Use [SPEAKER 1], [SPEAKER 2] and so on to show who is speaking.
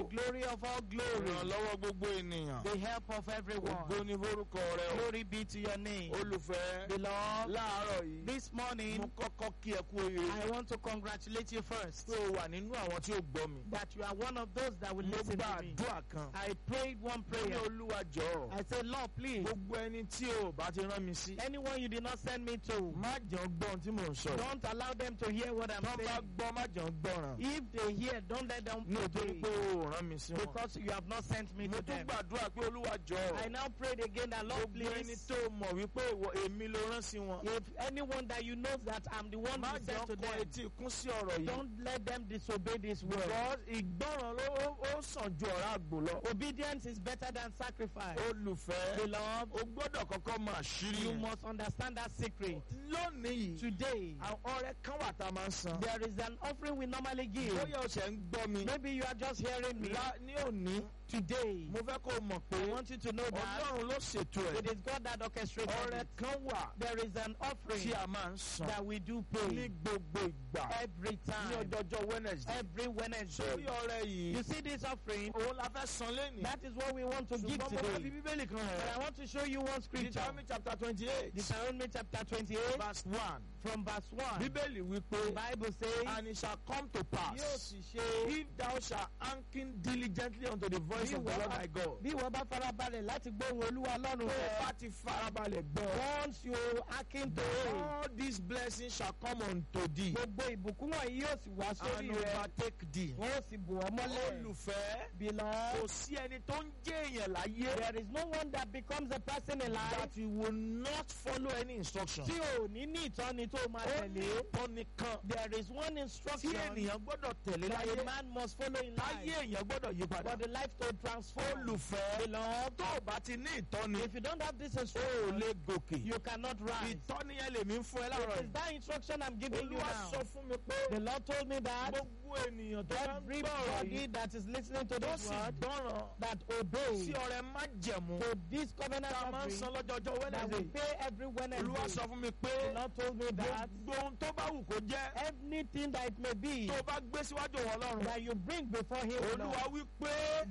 [SPEAKER 1] glory of all glory,
[SPEAKER 2] ìrànlọ́wọ́ gbogbo ènìyàn
[SPEAKER 1] the help of
[SPEAKER 2] ògo
[SPEAKER 1] everyone.
[SPEAKER 2] ní forúkọ rẹ o
[SPEAKER 1] Glory be to your name.
[SPEAKER 2] olùfẹ́
[SPEAKER 1] Beloved,
[SPEAKER 2] láàárọ̀ yìí
[SPEAKER 1] this morning
[SPEAKER 2] mo kọ́kọ́ kí ẹ kú oríire
[SPEAKER 1] I want to congratulate you first
[SPEAKER 2] pé o wà nínú àwọn tí ó gbọ́ mi
[SPEAKER 1] that you are one of those that will
[SPEAKER 2] mo
[SPEAKER 1] listen
[SPEAKER 2] gba
[SPEAKER 1] to me.
[SPEAKER 2] àdúrà kan
[SPEAKER 1] I prayed one
[SPEAKER 2] ní
[SPEAKER 1] prayer.
[SPEAKER 2] olúwa jọ̀ọ́
[SPEAKER 1] I said, Lord, please,
[SPEAKER 2] gbogbo ẹni tí o bá ti rán mi sí
[SPEAKER 1] anyone you did not send me to,
[SPEAKER 2] má jẹun gbọ́ ohun tí mò ń sọ yìí
[SPEAKER 1] don't allow them to hear what I'm
[SPEAKER 2] tán bá
[SPEAKER 1] saying.
[SPEAKER 2] gbọ́ má jẹun gbọ́ràn
[SPEAKER 1] If they hear, don't let them
[SPEAKER 2] nítorí pé
[SPEAKER 1] obey
[SPEAKER 2] o ò rán mi sí wọn
[SPEAKER 1] because you have not sent me
[SPEAKER 2] mo
[SPEAKER 1] to
[SPEAKER 2] tún
[SPEAKER 1] them.
[SPEAKER 2] gbàdúrà pé olúwa
[SPEAKER 1] I
[SPEAKER 2] jọ̀ọ́
[SPEAKER 1] now prayed again that Lord,
[SPEAKER 2] gbogbo ẹni
[SPEAKER 1] please,
[SPEAKER 2] tó mọ̀ wípé ìwọ èmi ló rán sí wọn
[SPEAKER 1] if anyone that you know that I'm the one
[SPEAKER 2] má
[SPEAKER 1] who
[SPEAKER 2] jẹun
[SPEAKER 1] sent to
[SPEAKER 2] kọ
[SPEAKER 1] them,
[SPEAKER 2] etí ikún sí ọ̀rọ̀ yìí
[SPEAKER 1] don't let them disobey this word.
[SPEAKER 2] because ìgbọràn ló ó- ó sàn ju ọ̀rá àgbò lọ
[SPEAKER 1] Obedience is better than sacrifice.
[SPEAKER 2] olùfẹ́
[SPEAKER 1] Beloved,
[SPEAKER 2] o gbọ́dọ̀ kọ́kọ́ mọ àṣírí
[SPEAKER 1] you
[SPEAKER 2] yẹn
[SPEAKER 1] must understand that secret.
[SPEAKER 2] lónìí yìí
[SPEAKER 1] Today,
[SPEAKER 2] àwọn ọrẹ kan wà tá a máa ń san
[SPEAKER 1] there is an offering we normally give.
[SPEAKER 2] bóyá o ṣẹ̀ ń gbọ́ mi
[SPEAKER 1] Maybe you are just hearing me.
[SPEAKER 2] lá- ní òní
[SPEAKER 1] Today,
[SPEAKER 2] mo fẹ́ kó o mọ̀ pé
[SPEAKER 1] I want you to know that
[SPEAKER 2] ọlọ́run ló ṣètò
[SPEAKER 1] it
[SPEAKER 2] ẹ̀
[SPEAKER 1] is God that orchestrated
[SPEAKER 2] ọrẹ
[SPEAKER 1] it.
[SPEAKER 2] kan wà
[SPEAKER 1] There is an offering
[SPEAKER 2] tí a máa ń san
[SPEAKER 1] that we do
[SPEAKER 2] ní
[SPEAKER 1] pay
[SPEAKER 2] gbogbo ìgbà
[SPEAKER 1] every
[SPEAKER 2] ní
[SPEAKER 1] time,
[SPEAKER 2] ọjọ́jọ́ Wednesday
[SPEAKER 1] every
[SPEAKER 2] sórí
[SPEAKER 1] Wednesday.
[SPEAKER 2] ọrẹ yìí
[SPEAKER 1] You see this offering?
[SPEAKER 2] òun la fẹ́ san lẹ́nìí
[SPEAKER 1] That is what we want to give
[SPEAKER 2] ṣùgbọ́n mo fẹ́ fi
[SPEAKER 1] today.
[SPEAKER 2] bíbélì kan
[SPEAKER 1] But I
[SPEAKER 2] hàn
[SPEAKER 1] want to show you one scripture.
[SPEAKER 2] Deuteronomy chapter twenty eight
[SPEAKER 1] Deuteronomy chapter 28,
[SPEAKER 2] verse one
[SPEAKER 1] from verse 1.
[SPEAKER 2] bíbélì
[SPEAKER 1] The
[SPEAKER 2] wípé
[SPEAKER 1] Bible says,
[SPEAKER 2] and it shall come to
[SPEAKER 1] Yóò
[SPEAKER 2] pass
[SPEAKER 1] sì ṣe
[SPEAKER 2] if thou shalt hearken diligently unto the voice
[SPEAKER 1] Bí
[SPEAKER 2] of the
[SPEAKER 1] ìwọ
[SPEAKER 2] Lord
[SPEAKER 1] bá-
[SPEAKER 2] thy God.
[SPEAKER 1] bí wọ́n bá farabalẹ̀ láti gbóhùn olúwa lọ́rùn
[SPEAKER 2] tó o
[SPEAKER 1] rẹ̀.
[SPEAKER 2] bá ti farabalẹ̀ gbọ́.
[SPEAKER 1] Once you hearken to it,
[SPEAKER 2] all these blessings shall come unto thee
[SPEAKER 1] gbogbo ìbùkún wọ̀nyí yóò sì wá sórí
[SPEAKER 2] and
[SPEAKER 1] rẹ̀.
[SPEAKER 2] overtake thee.
[SPEAKER 1] Wọ́n yóò sì bù ọ́ mọ́lẹ̀.
[SPEAKER 2] olùfẹ́
[SPEAKER 1] Beloved,
[SPEAKER 2] kò sí ẹni tó ń jẹ́ èèyàn láyé
[SPEAKER 1] there is no one that becomes a person in life
[SPEAKER 2] that you will not follow any instruction.
[SPEAKER 1] tí ò ní ní ìtọ́ni tó máa
[SPEAKER 2] ó ní
[SPEAKER 1] tẹ̀lé.
[SPEAKER 2] ìtọ́ni kan
[SPEAKER 1] There is one
[SPEAKER 2] tí
[SPEAKER 1] instruction
[SPEAKER 2] ènìyàn gbọ́dọ̀ tẹ̀lé
[SPEAKER 1] that a
[SPEAKER 2] láyé
[SPEAKER 1] man must follow in
[SPEAKER 2] táyé
[SPEAKER 1] life
[SPEAKER 2] èèyàn gbọ́dọ̀ yí padà.
[SPEAKER 1] for the life to transform.
[SPEAKER 2] olùfẹ́
[SPEAKER 1] Beloved,
[SPEAKER 2] tó o bá ti ní ìtọ́ni
[SPEAKER 1] if you don't have this
[SPEAKER 2] o ò
[SPEAKER 1] instruction,
[SPEAKER 2] lè gòkè.
[SPEAKER 1] you cannot rise.
[SPEAKER 2] ìtọ́ni yẹn lèmi ń fún ẹ láàárọ̀
[SPEAKER 1] It is
[SPEAKER 2] yìí.
[SPEAKER 1] that instruction I'm giving you
[SPEAKER 2] olúwa
[SPEAKER 1] now.
[SPEAKER 2] sọ fún mi pé
[SPEAKER 1] The Lord told me that
[SPEAKER 2] gbogbo ènìyàn tó bá ń gbọ́ ọ̀rọ̀
[SPEAKER 1] everybody
[SPEAKER 2] yìí
[SPEAKER 1] that is listening to
[SPEAKER 2] tó
[SPEAKER 1] this
[SPEAKER 2] sì
[SPEAKER 1] word
[SPEAKER 2] gbọ́ràn
[SPEAKER 1] that
[SPEAKER 2] sí
[SPEAKER 1] obeys
[SPEAKER 2] ọrẹ májẹ̀mú
[SPEAKER 1] to this covenant
[SPEAKER 2] tá a máa ń
[SPEAKER 1] offering
[SPEAKER 2] san lọ́jọ́jọ́
[SPEAKER 1] that we
[SPEAKER 2] Wednesday.
[SPEAKER 1] pay every
[SPEAKER 2] olúwa
[SPEAKER 1] Wednesday.
[SPEAKER 2] sọ fún mi pé
[SPEAKER 1] The Lord told me that
[SPEAKER 2] gbogbo ohun tó bá wù kó jẹ́
[SPEAKER 1] anything that it may be
[SPEAKER 2] tó bá gbé síwájú wọn lọ́rùn
[SPEAKER 1] that you bring before Him, Lord,
[SPEAKER 2] olúwa wí pé